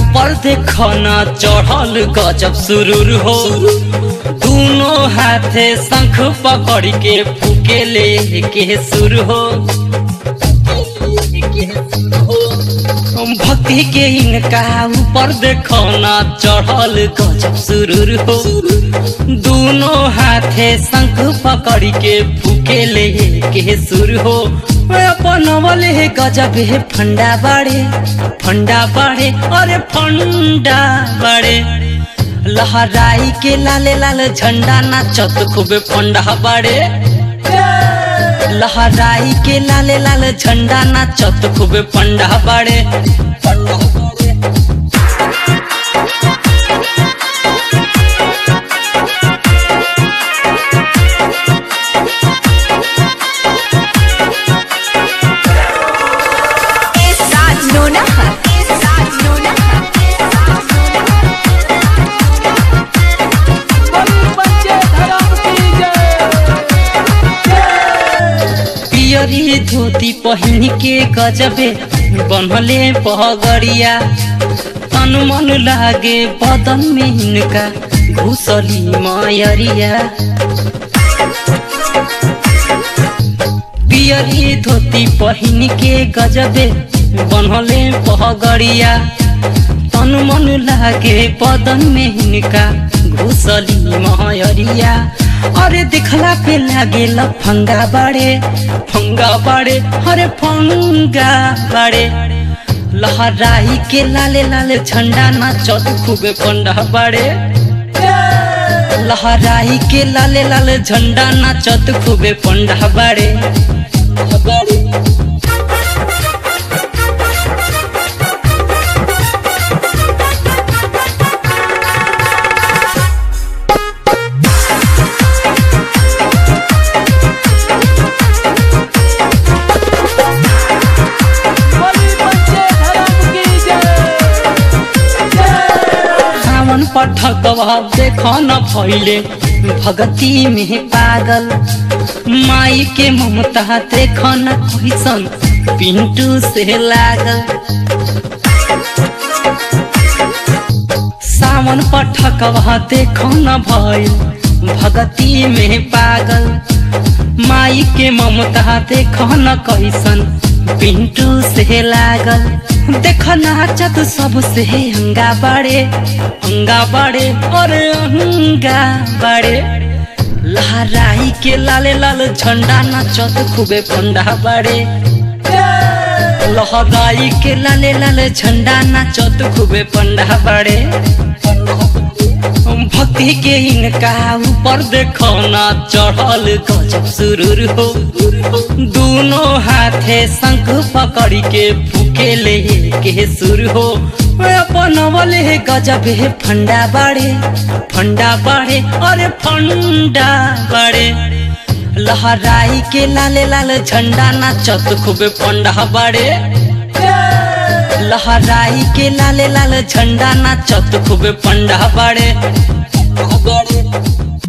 ऊपर देखना चढ़ल गजब सुरूर हो दोनों हाथे शंख पकड़ के फूके ले के सुर हो भक्ति के इनका ऊपर देखना चढ़ल गजब सुरूर हो दोनों हाथे शंख पकड़ के फूके ले के सुर हो अपन वाले गजब है फंडा बाड़े फंडा बाड़े अरे फंडा बाड़े लहराई के लाले लाल झंडा नाचत खूबे फंडा बाड़े लहराई के लाले लाल झंडा नाचत खूबे फंडा बाड़े फंडा बाड़े Raj Nonaha. Raj Nonaha. पियरी धोती पहिन के गजबे बनले पगड़िया तन मन लागे बदन में इनका घुसली मायरिया पियरी धोती पहिन के गजबे बनले पगड़िया तन मन लागे बदन में इनका घुसली मायरिया अरे दिखला पे लागे फंगा बाड़े फंगा बाड़े अरे फंगा बाड़े लहराई के लाले लाले झंडा नाचत खूबे पंडा बाड़े लहराई के लाले लाले झंडा नाचत खूबे पंडा बाड़े बाड़े सावन पठकवा देख न भैले भगती में पागल माई के ममता देख न कैसन पिंटू से लागल सावन पठकवा देख न भैल भगती में पागल माई के ममता देख न कैसन पिंटू से लागल देख नाचत सबसे अंगा बड़े अंगा बड़े और अंगा बड़े लहराई के लाले लाल झंडा नाचत खूबे पंडा बड़े लहराई के लाले लाल झंडा नाचत खूबे पंडा बड़े भक्ति के इनका ऊपर देखना चढ़ल गजब सुरूर हो दोनों हाथे शंख पकड़ के फूके ले के सुर हो अपन वाले गजब है फंडा बाड़े फंडा बाड़े अरे फंडा बाड़े लहराई के लाले लाल झंडा नाचत खूबे पंडा बाड़े लहराई के लाले लाल झंडा नाचत खूबे पंडा बाड़े